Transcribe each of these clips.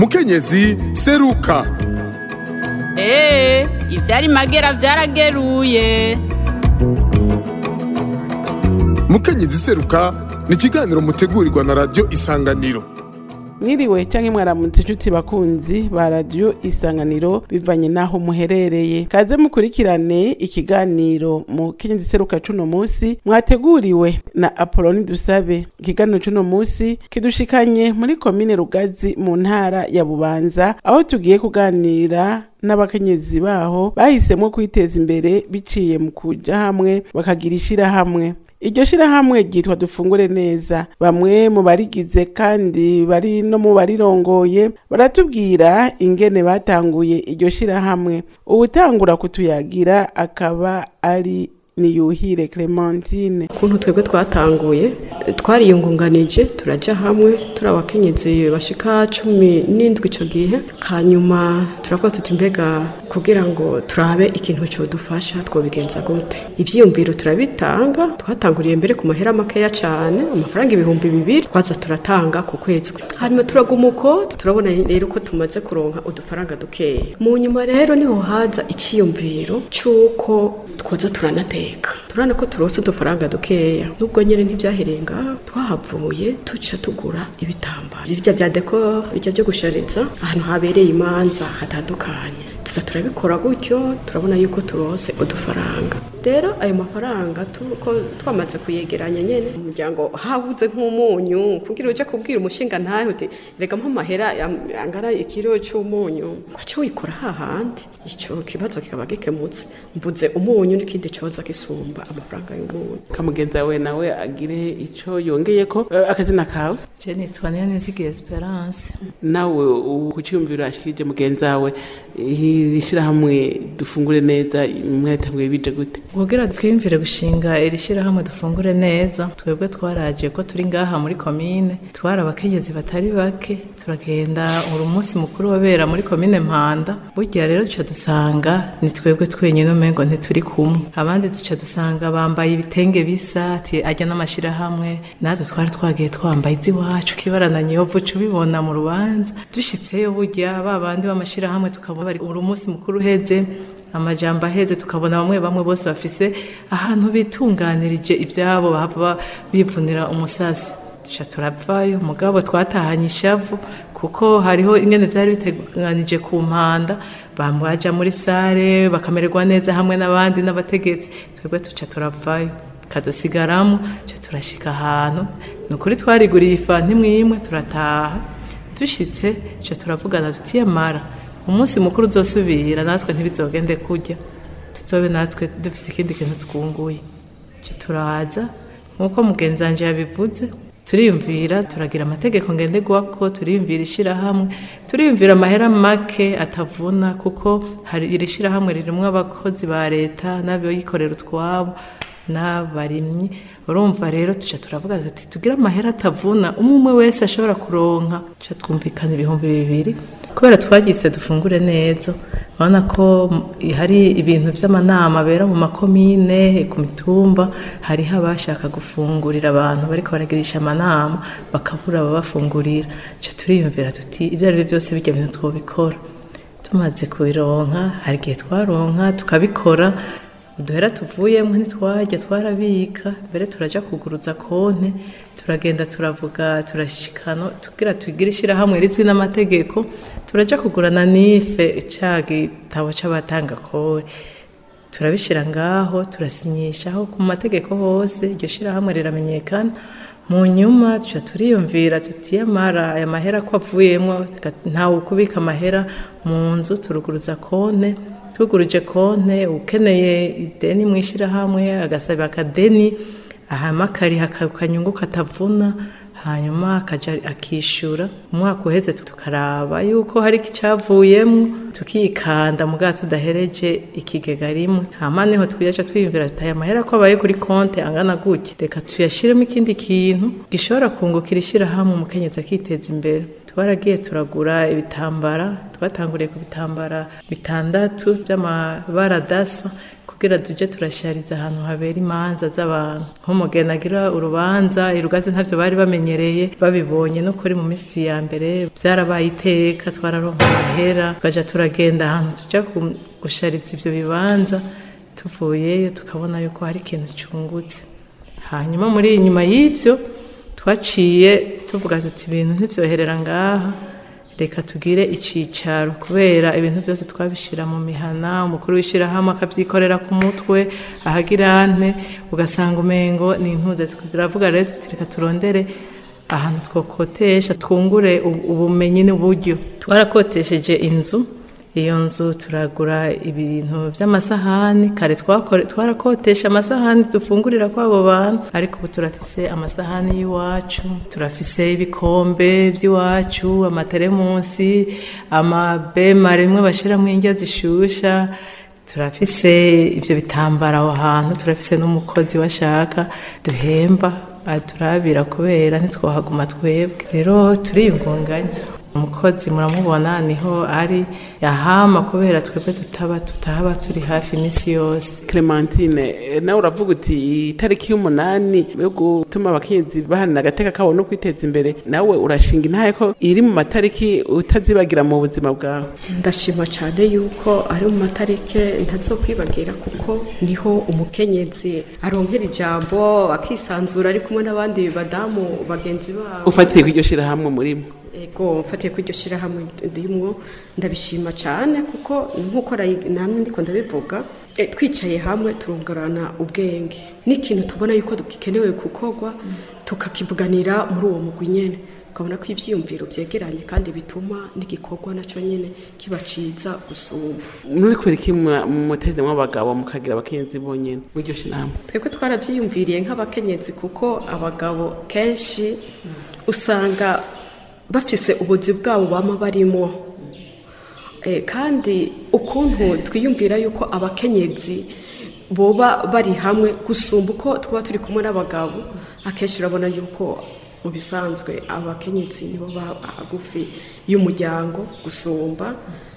mukenyezi seruka eee ivyari magera vyarageruye mukenyezi seruka ni ikiganiro mutegurirwa na radiyo isanganiro mwiriwe canke mwaramutse inshuti bakunzi ba radiyo isanganiro bivanye n'aho muherereye kaze mukurikirane ikiganiro mu kenyezi seruka cuno musi mwateguriwe na apoloni dusabe ikiganiro cuno musi kidushikanye muri komine rugazi mu ntara ya bubanza aho tugiye kuganira n'abakenyezi baho bahisemwo kwiteza imbere biciye mu kuja hamwe bakagira ishirahamwe iryo shirahamwe ryitwa dufungure neza bamwe mu barigize kandi bari no mu barirongoye baratubwira ingene batanguye iryo shirahamwe uwutangura kutuyagira akaba ari niyuhire clementine ukuntu twebwe twatanguye twariyungunganije turaja hamwe turi abakenyezi bashika cumi n'indwi ico gihe hanyuma turakuba tuti mbega kugira ngo turabe ikintu codufasha twobigenza gute ivyiyumviro turabitanga twatanguriye mbere ku mahera makeya cane amafaranga ibihumbi bibiri twaza turatanga ku kwezi hanyuma turaguma uko turabona rero ko tumaze kuronka udufaranga dukeya mu nyuma rero niho haza iciyumviro c'uko twoza turanateka turabona ko turose udufaranga dukeya nubwo nyine ntibyahereye ngaho twahavuye tuca tugura ibitambaro birya bya dekor birya byo gushariza ahantu habereye imanza hatandukanye tuza turabikora gutyo turabona yuko turose udufaranga rero ayo mafaranga tuko twamaze kuyegeranya nyene umuryango habuze nk'umunyu kugira uje kubwira umushinga ntahe uti rega mpa amahera angana ikiro c'umunyu kwaco wikora hahandi ico kibazo kikaba gikemutse mvuze umunyu n'ikindi coza gisumba amafaranga y'umunyu kamugenzi wawe nawe agire ico yongeyeko Eh, akazina kawe Je nitwa Niyonizigiye Esperance. nawe kuciyumviro ashikirije mugenzi wawe iri shirahamwe dufungure neza mwatanguye bije gute Kugira twiyumvire gushinga iri shirahamwe dufungure neza, twebwe twaraje ko turi ngaha muri komine, twari abakenyezi batari bake, turagenda uri umunsi mukuru wabera muri komine Mpanda. Burya rero duca dusanga ni twebwe twenyine umengo ntituri kumwe. Abandi duca dusanga bambaye ibitenge bisa, ati ajya n'amashirahamwe, natwe twari twagiye twambaye iziwacu kibarana nyovu uca ubibona mu rubanza. Dushitseyo burya ba bandi b'amashirahamwe tukabona bari uri umunsi mukuru uheze, amajambo aheze tukabona bamwe bamwe bose bafise ahantu bitunganirije ibyabo bahava bivunira umusasi duca turavayo mugabo twatahanye ishavu kuko hariho ingene byari biteganije ku mpanda baja muri sare bakamererwa neza hamwe n'abandi n'abategetsi twebwe tuca turavayo kadusigaramo tuca turashika ahantu ni ukuri twariguriye ifanti imwe turataha dushitse tuca turavugana tutiyamara umunsi mukuru uzosubira natwe ntibizogende kurya tuzobe natwe dufite ikindi kintu twunguye cyo turaza nk'uko mugenzi wanje yabivuze turiyumvira turagira amategeko ngenderwako turiyumvira ishirahamwe turiyumvira amahera make atavuna kuko hari iri shirahamwe ririmwo abakozi ba leta n'abikorera utwabo n'abarimyi urumva rero tuca turavuga tuti tugire amahera atavuna umwe umwe wese ashobora kuronka tuca twumvikana ibihumbi bibiri kubera twagise dufungure neza urabona ko hari ibintu by'amanama abera mu makomine ku mitumba hariho abashaka gufungurira abantu bariko baragirisha amanama bakabura ababafungurira tuca turiyumvira tuti ibyo ari byo byose bijya bintu twobikora tumaze kubironka hari igihe twaronka tukabikora uduhera tuvuyemo ntitwajya twarabika mbere turaja kuguruza konte turagenda turavuga turashikano tugira tugire ishyirahamwe rizwi n'amategeko turaja kugurana n'ife ca gitabo c'abatanga kore turabishira ngaho turasinyishaho ku mategeko hose iryo shirahamwe riramenyekana mu nyuma tuca turiyumvira tutiyamara aya mahera ko avuyemwo ntawe ukubika amahera mu nzu turuguruza konte tuguruje konte ukeneye ideni mu ishyirahamwe agasaba akadeni ahama akariha akanyungu katavuna hanyuma akaja akishyura umwaka uheze tukaraba yuko hari icyavuyemo tukikanda mugabo tudahereje ikigega rimwe hama niho twiyaca twiyumvira tuti aya mahera ko abaye kuri konte angana gutya reka tuyashyiremo ikindi kintu gishobora kungukira ishyirahamwe umukenyezi akiteza imbere twaragiye turagura ibitambara twatanguriye ku bitambara bitandatu by'amabara adasa kugira tuje turashariza ahantu habera imanza z'abantu nk'umugeni agira urubanza irugazi ntavyo bari bamenyereye babibonye no kuri mu minsi ya mbere vyarabaye iteka twararonka amahera tukaja turagenda ahantu tuja ku- gushariza ivyo bibanza tuvuyeyo tukabona yuko hari ikintu cungutse hanyuma muri inyuma y'ibyo twaciye tuvuga tuti ibintu ntibyoherera ngaha reka tugire icyicaro kubera ibintu byose twabishyira mu mihana umukuru w'ishyirahamwe akabyikorera ku mutwe ahagira ante ugasanga umengo ni intuze turavuga rero tuti reka turondere ahantu twokotesha twungure u- ubumenyi n'uburyo twarakotesheje inzu iyo nzu turagura ibintu by'amasahani kare twakore- twarakotesha amasahani dufungurira kw'abo bantu ariko ubu turafise amasahani y'iwacu turafise ibikombe by'iwacu amateremusi amabema rimwe bashyiramo indya zishusha turafise ibyo bitambara aho hantu turafise n'umukozi washaka duhemba aturabira kubera ntitwahaguma twebwe rero turiyungunganya umukozi muramubona niho ari yahama kubera twebwe tutaba tutahaba turi hafi iminsi yose Clementine eh, nawe uravuga uti itariki y'umunani yo gutuma abakenyezi bahanira agateka kabo no kwiteza imbere nawe urashinga intahe ko iri mu matariki utazibagira mu buzima bwawe ndashima cyane yuko ari mu matarike ntazokwibagira kuko niho umukenyezi aronkera ijambo akisanzura ari kumwe n'abandi badamu bagenzi babo ufatiye kw'iryo shirahamwe murimo ego mfatiye kuri iryo shyirahamwe ndimwo ndabishima cyane kuko nk'uko rayi- namwe ndiko ndabivuga eh, twicaye hamwe turungurana ubwenge n'ikintu tubona yuko gikenewe gukorwa tukakivuganira muri uwo mugwi nyene ukabona ko ivyiyumviro vyegeranye kandi bituma n'igikorwa naco nyene kiba ciza gusumba muri kubera iki mwa- muteze mw'abagabo mukagira abakenyezi bonyene muri iryo shirahamwe twebwe twarabyiyumviriye nk'abakenyezi kuko abagabo kenshi usanga bafise ubuzi bwabo bama barimo Eh, kandi ukuntu twiyumvira yuko abakenyezi boba bari hamwe gusumba uko twaba turi kumwe n'abagabo akenshi urabona yuko mu bisanzwe abakenyezi nibo ba hagufi y'umuryango gusumba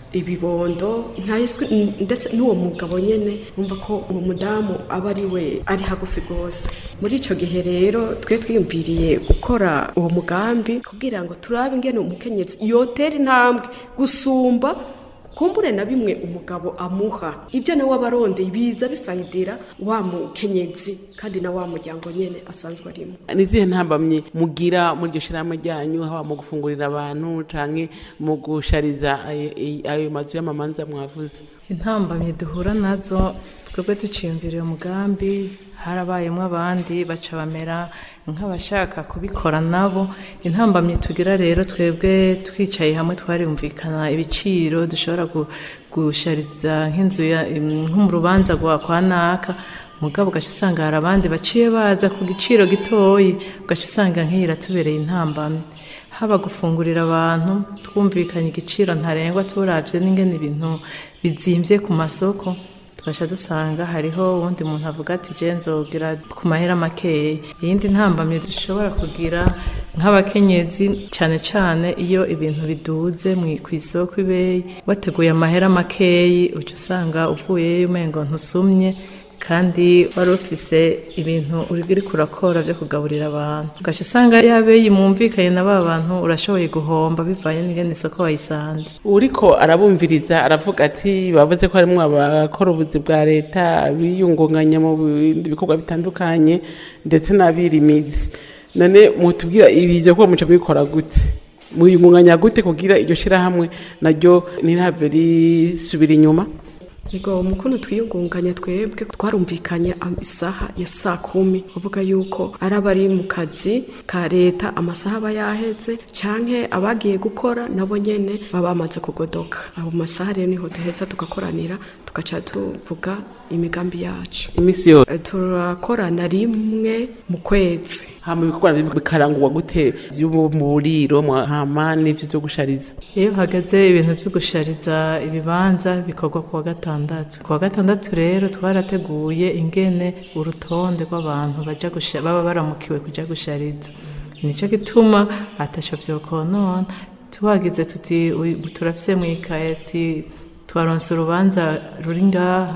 ibibondo ntayiswe ndetse n'uwo mugabo nyene numva ko uwo mudamu aba ari we ari hagufi rwose muri ico gihe rero twe twiyumviriye gukora uwo mugambi kugira ngo turabe ingene umukenyezi yotera intambwe gusumba kumbure na bimwe umugabo amuha ibyo nawe aba arondeye biza bisayidira wa mukenyezi kandi na wa muryango nyene asanzwe arimo nizihe ntambamye mugira muri iryo shirahamwe ryanyu haba mu gufungurira abantu canke mu gushariza ayo- ayo mazu y'amamanza mwavuze intambamyi duhura nazo twebwe duciyumvira uyu mugambi harabayemo abandi baca bamera nk'abashaka kubikora nabo intambamyi tugira rero twebwe twicaye hamwe twarumvikana ibiciro dushobora gu- gushariza nk'inzu ya- nko mu rubanza rwa kwa naka mugabo ugaca usanga hari abandi baciye baza ku giciro gitoyi ugaca usanga nk'iyi iratubereye intambamyi haba gufungurira abantu twumvikanye igiciro ntarengwa turabye n'ingene ibintu bizimbye ku masoko tugasha dusanga hariho uwundi muntu avuga ati je nzogira ku mahera makeya iyindi ntambamye dushobora kugira nk'abakenyezi cyane cyane iyo ibintu biduze mu- ku isoko ibeyi wateguye amahera makeyi uca usanga uvuyeyo umengo ntusumye kandi wari ufise ibintu uri kurakora byo kugaburira abantu ugaca usanga yabeyi mwumvikanye na ba bantu urashoboye guhomba bivanye n'ingene isoko wayisanze uriko arabumviriza aravuga ati bavuze ko harimwo abakora ubuzi bwa leta biyungunganya mu bindi bikorwa bitandukanye ndetse n'abirimizi none mutubwira ibi byo kuba muca mubikora gute muyungunganya gute kugira iryo shirahamwe naryo ntirihave risubira inyuma Ego umukono twiyungunganya twebwe twarumvikanye am- isaha ya saa kumi uvuga yuko ari abari mu kazi ka leta amasaha aba yaheze canke abagiye gukora nabo nyene baba bamaze kugodoka abo masaha rero niho duheza tugakoranira tugaca tuvuga imigambi yacu imisi yose Eh, turakorana rimwe mu kwezi hama ibikorwa bikarangurwa gute vyo mu buriro mwa- hama n'ivyo vyo gushariza iyo hageze ibintu byo gushariza ibibanza bikorwa ku wa gatandatu ku wa gatandatu rero twarateguye ingene urutonde rw'abantu baja gusha- baba baramukiwe kuja gushariza nicyo gituma atasho vyokonona tuhagize tuti "Uyu- turafise mwikaye ati twaronse urubanza ruri ngaha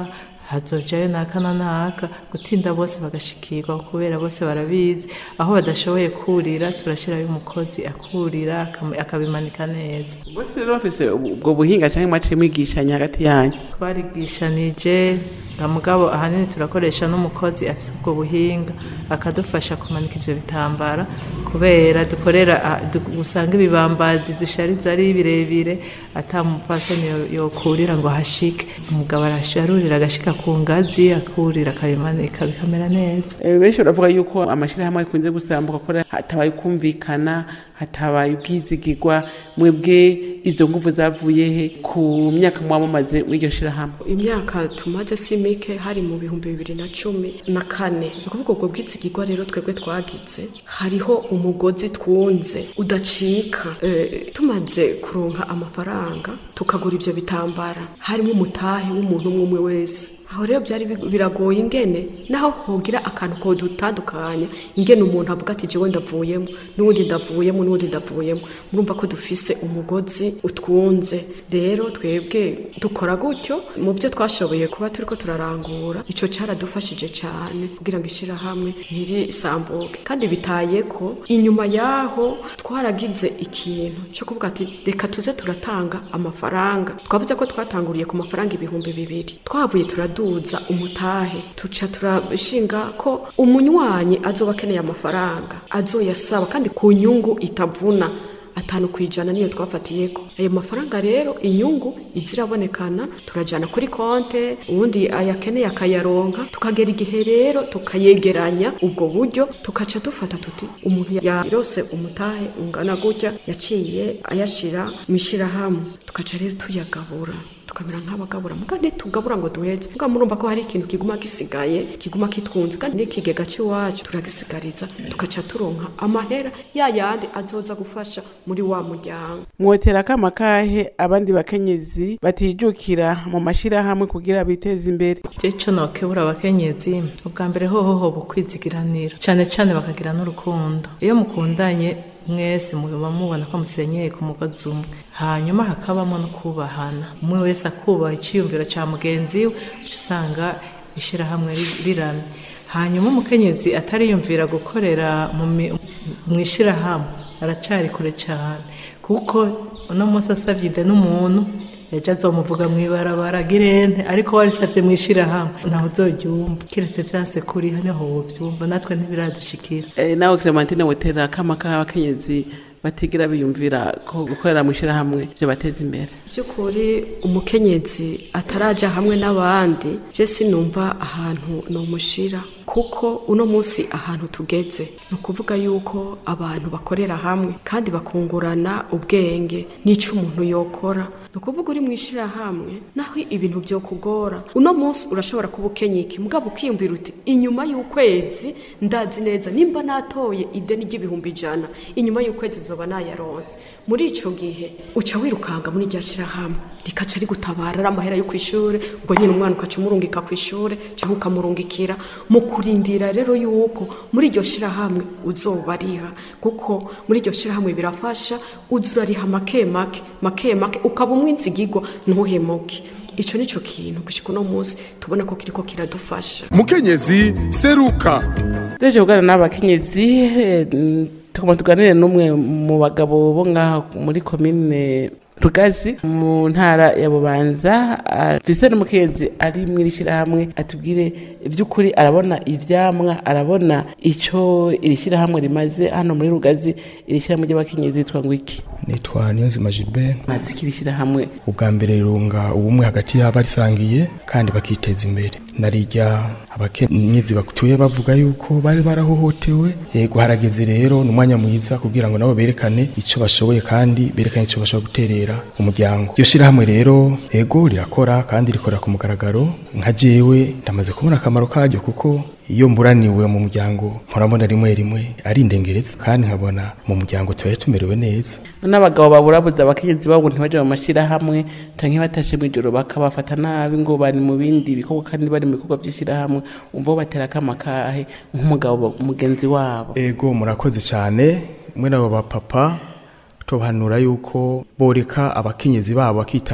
hazojayo naka na naka gutinda bose bagashikirwa kubera bose barabizi aho badashoboye kurira turashirayo umukozi akurira akam- akabimanika neza bose rero bafise ubwo buhinga cyangwa mwaciye mwigishanya hagati yanyu twarigishanije nta mugabo ahanini turakoresha n'umukozi afite ubwo buhinga akadufasha kumanika ibyo bitambara kubera dukorera ah, du- usanga ibibambazi dushariza ari birebire ata mupfasoni yo- yokurira ngo hashike umugabo arasharurira agashika ku ngazi akurira akabimanika bikamera neza Eh, benshi baravuga yuko amashyirahamwe akunze gusambuka kubera hatabaye kumvikana hatabaye ubwizigirwa mwebwe izo nguvu zavuye he ku myaka muba mumaze muri iryo shyirahamwe imyaka tumaze si mike hari mu bihumbi bibiri na cumi na kane ni ukuvuga ubwo bwizigirwa rero twebwe twagize hariho umugozi twunze udacika Eh, tumaze kuronka amafaranga tukagura ibyo bitambara harimo umutahe w'umuntu umwe umwe wese aho rero byari bi- biragoye ingene naho hogira akantu ko dutandukanya ingene umuntu avuga ati jewe ndavuyemo n'uwundi ndavuyemo n'uwundi ndavuyemo murumva ko dufise umugozi utwunze rero twebwe dukora gutyo mu byo twashoboye kuba turiko turarangura ico caradufashije cyane kugira ngo ishirahamwe ntirisambuke kandi bitaye ko inyuma yaho twaragize ikintu cyo kuvuga ati reka tuze turatanga amafaranga twavuze ko twatanguriye ku mafaranga ibihumbi bibiri twavuye turaduza umutahe tuca turashinga ko umunywanyi azoba akeneye amafaranga azoyasaba kandi ku nyungu itavuna atanu ku ijana niyo twafatiyeko ayo mafaranga rero inyungu iza irabonekana turajyana kuri konte ubundi ayakeneye akayaronka tukagera igihe rero tukayegeranya ubwo buryo tukaca dufata tuti umuntu yarose umutahe ungana gutya yaciye ayashira mu ishyirahamwe tukaca rero tuyagabura tukamera nk'abagabura muga ntitugabura ngo duheze muga murumva ko hari ikintu kiguma gisigaye kiguma kitwunze kandi n'ikigega cy'iwacu turagisigariza tugaca turonka amahera ya yandi azoza gufasha muri wa muryango mwotera akama kahe abandi bakenyezi batijukira mu mashyirahamwe kugira biteze imbere icyo nokebura abakenyezi ubwa mbere hoho hoba ukwizigiranira cyane cyane bakagira n'urukundo iyo mukundanye mwese muba mubona ko musenyeye ku mugozi umwe hanyuma hakabamo no kubahana umwe wese akubaha icyiyumviro cya mugenzi we uca usanga ishyirahamwe ri- riramye hanyuma umukenyezi atariyumvira gukorera mu mi- mu ishyirahamwe aracyari kure cyane kuko uno munsi asabye ide n'umuntu ejo azomuvuga mu ibarabara girente ariko warisabye mu ishyirahamwe ntawe uzoryumva keretse vyase kuriha niho wovyumva natwe ntibiradushikira Eh, nawe clementine wotera akama k'abakenyezi batigira biyumvira ko gukorera mu ishyirahamwe byo bateza imbere by'ukuri umukenyezi ataraja hamwe n'abandi je sinumva ahantu nomushira kuko uno munsi ahantu tugeze ni ukuvuga yuko abantu bakorera hamwe kandi bakungurana ubwenge n'icyo umuntu yokora ni ukuvuga uri mu ishyirahamwe naho ibintu byo kugora uno munsi urashobora kuba ukenyiki mugabo ukiyumvira uti inyuma y'ukwezi ndazi neza nimba natoye ideni ry'ibihumbi ijana inyuma y'ukwezi nzoba nayaronse muri icyo gihe uca wirukanga muri rya shyirahamwe rikaca rigutabara ari amahera yo ku ishuri ubwo nyine umwana ukaca umurungika ku ishuri cyangwa ukamurungikira mu kurindira rero yuko muri iryo shyirahamwe uzoba ariha kuko muri iryo shyirahamwe birafasha uza urariha make make make make ukaba umwinzigigwa ntuhemuke icyo ni cyo kintu gushyika uno munsi tubona ko kiriko kiradufasha mukenyezi seruka tuje kuganira n'abakenyezi eh, mm, tukaba tuganire n'umwe mu bagabo bo ngaha muri komine rugazi mu ntara ya bubanza afise n'umukenyezi ari mw'iri shyirahamwe atubwire iby'ukuri arabona ivyamwa arabona ico iri shyirahamwe rimaze hano muri rugazi iri shyirahamwe ry'abakenyezi yitwa ngo iki nitwa niyonzima gilbert mazi kiri shyirahamwe ubwa mbere rirunga ubumwe hagati y'abarisangiye kandi bakiteza imbere narirya abakenyezi batuye bavuga yuko bari barahohotewe yego harageze rero ni umwanya mwiza kugira ngo nabo berekane icyo bashoboye kandi berekane icyo bashobora guterera umuryango iryo shyirahamwe rero yego rirakora kandi rikorera ku mugaragaro nka jewe ndamaze kubona akamaro karyo kuko iyo mburaniwe mu muryango murabona rimwe rimwe ari indengereza kandi nkabona mu muryango tubaye tumerewe neza n'abagabo baburabuza abakenyezi babo ntibaje mu mashyirahamwe canke batashe mw'ijoro bakabafata nabi ngo bari mu bindi bikorwa kandi bari mu bikorwa by'ishyirahamwe umva bo batera akama kahe nk'umugabo mugenzi wabo ego murakoze cyane mwe nabo bapapa tubahanura yuko boreka abakenyezi babo bakitaba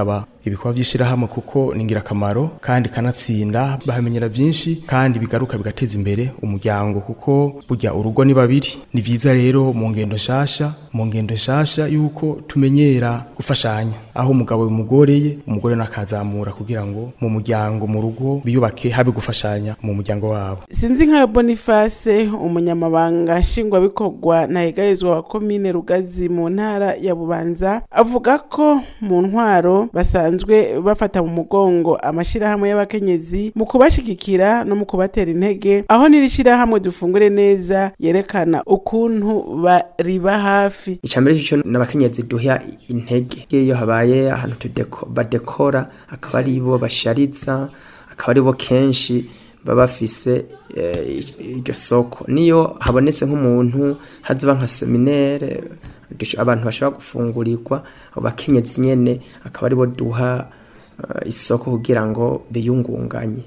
ibikorwa by'ishirahamwe kuko ni ingirakamaro kandi kanatsinda bahamenyera byinshi kandi bigaruka bigateza imbere umuryango kuko burya urugo ni babiri ni vyiza rero mu ngendo nshasha mu ngendo nshasha yuko tumenyera gufashanya aho umugabo bimugoreye umugore nakazamura kugira ngo mu muryango mu rugo biyubake habe gufashanya mu muryango wabo sinzi nka boniface umunyamabanga nshingwabikorwa na hegayezwa wa komine rugazi mu ntara ya bubanza avuga ko mu ntwaro basanzwe bafata mu mugongo amashirahamwe y'abakenyezi mu kubashigikira no mu kubatera intege aho n'iri shirahamwe dufungure neza yerekana ukuntu bariba hafi icambere cyo n'abakenyezi duha intege iyo habaye ahantu tudeko badekora akaba ari bo bashariza akaba ari bo kenshi baba bafise eh, iryo soko niyo habonetse nk'umuntu haziba nka seminaire dush- abantu bashobora gufungurirwa abo bakenyezi nyene akaba ari bo duha eh, isoko kugira ngo biyungunganye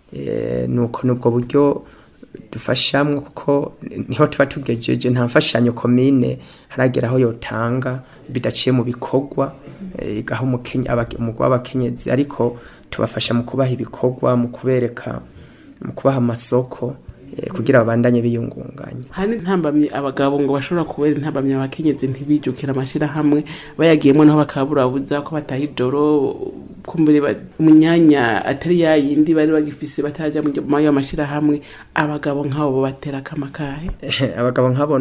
Eh, nuko nubwo buryo dufashamwe kuko niho tuba tugejeje nta mfashanyo komine haragera aho yotanga bidaciye mu bikorwa eh, igaha umukenye- abake- umugwi w'abakenyezi ariko tubafasha mu kubaha ibikorwa mu kubereka mu kubaha amasoko eh, kugira babandanye biyungunganya hari ntambamye abagabo ngo bashobora kubera intambamye abakenyezi ntibijukira amashirahamwe bayagiyemo naho bakaburabuza ko bataha ijoro kumbure ba- mu myanya atari yayindi bari bagifise bataja mu muri ayo mashirahamwe abagabo nk'abo bo batera akamakahe abagabo nk'abo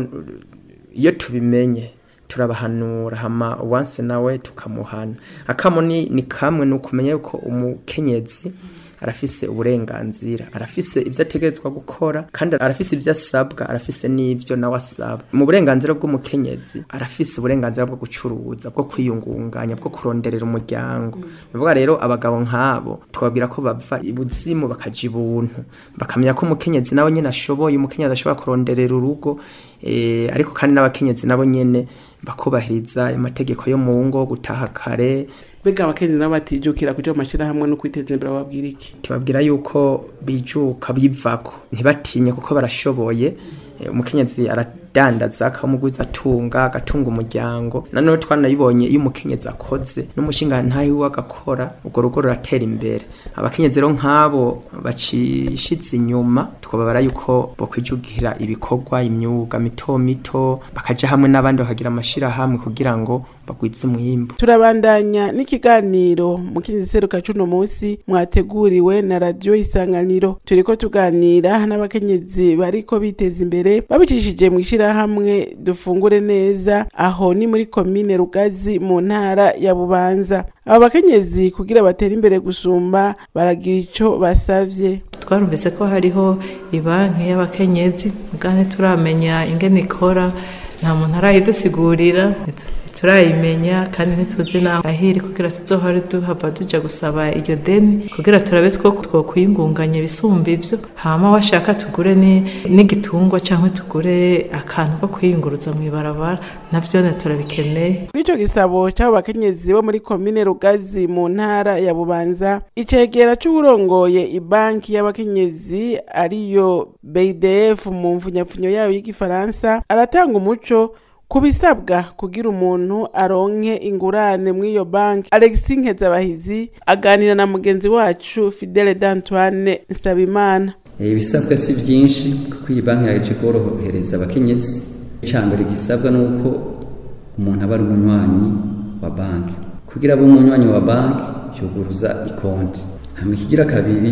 iyo tubimenye turabahanura hama wanse nawe tukamuhana akamo ni, ni kamwe ni ukumenya yuko umukenyezi arafise uburenganzira arafise ivyo ategerezwa gukora kandi arafise ivyo asabwa arafise n'ivyo nawe asaba mu burenganzira bw'umukenyezi arafise uburenganzira bwo gucuruza bwo kwiyungunganya bwo kuronderera umuryango bivuga rero abagabo nk'abo twababwira ko bava ibuzimu bakaja ibuntu bakamenya ko umukenyezi nawe nyene ashoboye umukenyezi ashobora kuronderera urugo eh, ariko kandi n'abakenyezi nabo nyene bakubahiriza amategeko yo mu ngo gutaha kare mbega abakenyezi nabo batijukira kuja mu mashirahamwe no kwiteza imbere bababwira iki tubabwira yuko bijuka bivako ntibatinye kuko barashoboye Eh, umukenyezi aradandaza akamuguza atunga agatunga umuryango nanone twanabibonye iyo umukenyezi akoze n'umushinga ntayo we agakora urwo rugo ruratera imbere abakenyezi rero nk'abo bacishize inyuma twababara yuko bokwijukira ibikorwa imyuga mito mito bakaja hamwe n'abandi bakagira amashirahamwe kugira ngo bagwize umwimbu turabandanya n'ikiganiro mu kindi seruka cuno musi mwateguriwe na radiyo isanganiro turiko tuganira n'abakenyezi bariko biteza imbere babicishije mu ishirahamwe dufungure neza aho ni muri komine rugazi mu ntara ya bubanza abo bakenyezi kugira batere imbere gusumba baragira ico basavye twarumvise ko hariho ibanki y'abakenyezi kandi turamenya ingene ikora nta muntu arayidusigurira turayimenya kandi ntituzi naho ahiri kugira tuzohore duhava tuja gusaba iryo deni kugira turabe two twokwiyungunganya bisumba ivyo hama washaka tugure ni- n'igitungwa canke tugure akantu ko kwiyunguruza mw'ibarabara navyone turabikeneye kw'ico gisabo c'abo bakenyezi bo muri komine rugazi mu ntara ya bubanza icegera c'uwurongoye ibanki y'abakenyezi ariyo bdf mu mfunyapfunyo yayo y'igifaransa aratanga umuco ku bisabwa kugira umuntu aronke ingurane mw'iyo banki alexis nkezabahizi aganira na mugenzi wacu fidele d'antoine nsabimana Eh, ibisabwa si byinshi kuko iyi banki yaje korohereza abakenyezi icambere gisabwa nuko umuntu aba ari umunywanyi wa banki kugira abe umunywanyi wa banki yuguruza ikonti hama ikigira kabiri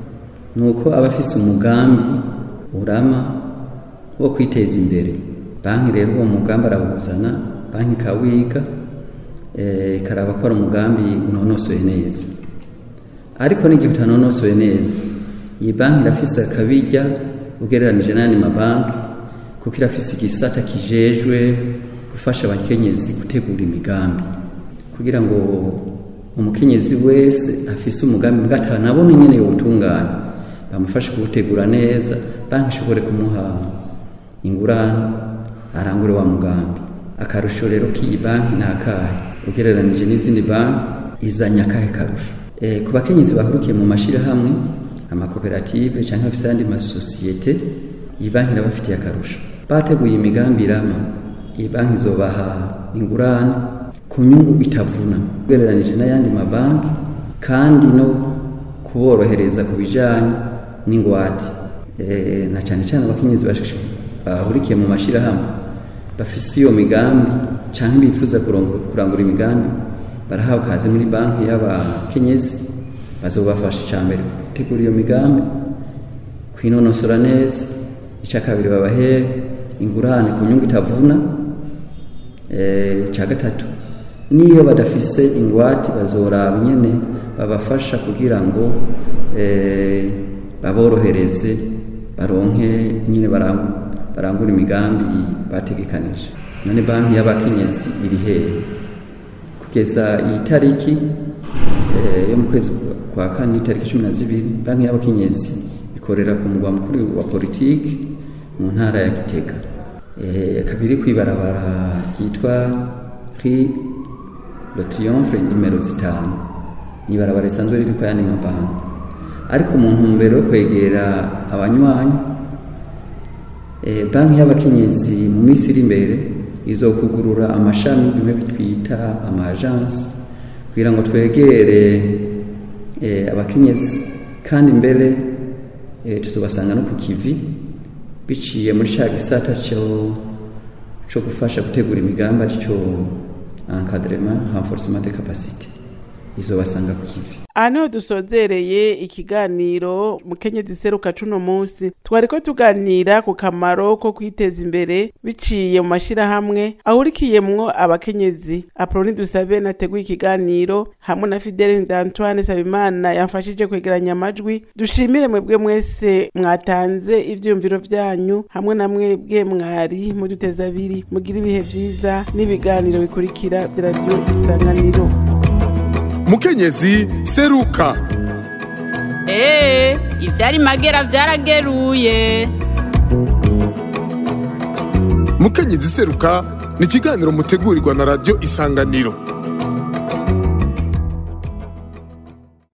nuko aba afise umugambi urama wo kwiteza imbere banki rero uwo mugambi arawuzana banki ikawiga eh, ikaraba ko ari umugambi unonosoye neza ariko n'igihe utanonosoye neza iyi banki irafise akabirya ugereranije n'ayandi mabanki kuko irafise igisata kijejwe gufasha abakenyezi gutegura imigambi kugira ngo umukenyezi wese afise umugambi mbwa atanabona nyene yowutunganya bamufashe kuwutegura neza banki ishobore kumuha ingurane arangure wa mugambi akarusho rero k'iyi banki ni akahe ugereranije n'izindi banki izanye akahe karusho e, ku bakenyezi bahurukiye mu mashirahamwe amakoperative cyangwa bafise ayandi masosiyete iyi banki irabafitiye akarusho bateguye imigambi irama iyi banki izobaha ingurane ku nyungu itavuna ugereranije n'ayandi mabanki kandi no kuborohereza ku bijyanye n'ingwate Eh, na cyane cyane abakenyezi bash- bahurikiye mu mashyirahamwe bafise iyo migambi cyangwa bifuza kurongo- kurangura imigambi barahawe kaze muri banki y'abakenyezi bazobafasha icya mbere gutegura iyo migambi kwinonosora neza icya kabiri babahere ingurane ku nyungu itavuna Eh, icya gatatu niyo badafise ingwate bazoraba nyene babafasha kugira ngo eh, baborohereze baronke nyine barangu- barangure imigambi bategekanije none banki y'abakenyezi iri hehe kugeza iyi tariki eh, yo mu kwezi kwa kane itariki cumi na zibiri banki y'abakenyezi ikorera ku mugwa mukuru wa politiki mu ntara ya gitega Eh, kabiri kwibarabara ryitwa ri le triomphe nimero zitanu ni ibarabara risanzwe riri kwa yandi mabanki ariko mu ntumbero yo kwegera abanywanyi eh, banki y'abakenyezi mu minsi iri imbere izokugurura amashami bimwe bitwita amajansi kugira ngo twegere eh, abakenyezi kandi mbere eh, tuzobasanga no ku kivi biciye muri cya gisata cyo cyo gufasha gutegura imigambi aricyo encadrement renforcement de capacité izobasanga ku kivi aha niho dusozereye ikiganiro mukenyezi seruka cuno munsi twariko tuganira ku kamaro ko kwiteza imbere biciye mu mashirahamwe ahurikiyemwo abakenyezi aproni dusabe nateguye ikiganiro hamwe na fidele d'antoine sabimana yamfashije kwegeranya amajwi dushimire mwebwe mwese mwatanze ivyiyumviro vyanyu hamwe na mwebwe mwari muduteza abiri mugira ibihe vyiza n'ibiganiro bikurikira vya radiyo isanganiro mukenyezi seruka Ee, ivyari magera vyarageruye. mukenyezi seruka ni ikiganiro mutegurirwa na radiyo isanganiro